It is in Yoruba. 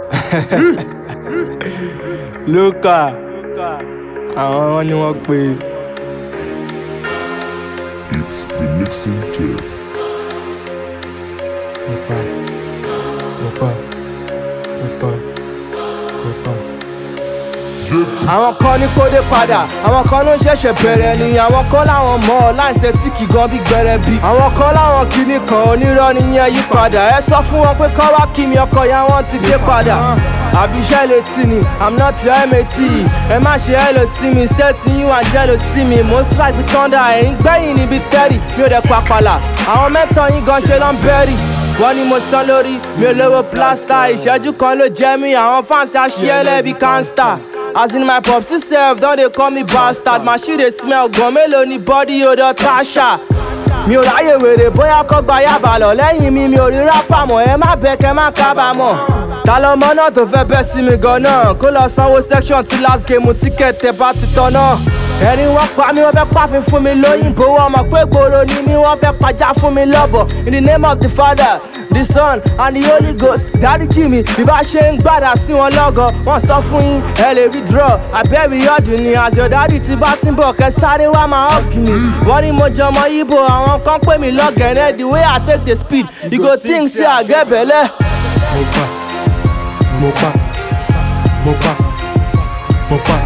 lókà àwọn ni wọ́n pe. It's the mixing Jeff. Mopa, mopa, mopa, mopa. àwọn kan ní kó dé padà àwọn kan ló ń ṣẹ̀ṣẹ̀ bẹ̀rẹ̀ ni àwọn kan láwọn mọ̀ ọ́ láìsẹ̀ tí kì gan bí gbẹrẹ bí àwọn kan láwọn kìíní kan onírọ́ nìyẹn yí padà ẹ sọ fún wọn pé kọ́ wá kí mi ọkọ̀ ya wọn ti dé padà àbí iṣẹ́ lè tì ní i'm not your mat ẹ má ṣe ẹ lọ sí mi sẹ́ẹ̀tì yín wà jẹ́ lọ sí mi mo ń strike bí thunder ẹ̀yìn gbẹ̀yìn níbi tẹ́rì mi ò dẹ̀ papàlà àwọn mẹ́tọ̀ yín gan ṣe ló ń bẹ́rì wọ́n ní mo sán lórí mi ò lówó plásítà ìṣẹ́jú kan ló jẹ́ mi àwọn fáǹsì aṣíẹ́lẹ̀ bíi kánsítà as in my popsi sef don dey call me bastard my shoe dey smell gan mélòó ni body odor tasha mi ò ráyè wèrè bóyá kọ́ gba yàbá lọ lẹ́yìn mi mi ò rí rápà mọ̀ ẹ má bẹ kẹ́ má kábàámọ̀ ta lọmọ náà tó fẹ́ bẹ́ sí mi gan náà kó lọ sanwó section ti last game tíkẹ́ẹ̀tì bá ti tán náà ẹni wọ́n pa mí wọ́n fẹ́ pàfin fún mi lóyìnbó wọ́n mọ̀ pé gbòòrò ni mí wọ́n fẹ́ pàjá fún mi lọ́bọ̀ in the name of the father the son and the holy ghost dáríjì mi bí bá ṣe ń gbàdá sí wọn lọ́gọ̀ wọ́n sọ fún yín ẹ lè withdraw àbẹ́bí ọdún ni as your daddy ti bá ti ń bọ̀ kẹ́ sáré wá máa hug mi wọ́n ní mo jọmọ ibo àwọn kan pè mí lọ́gẹ̀ẹ́nẹ́ the way i take the speed you go think say i get belle. Mopa, mopa, mopa, mopa.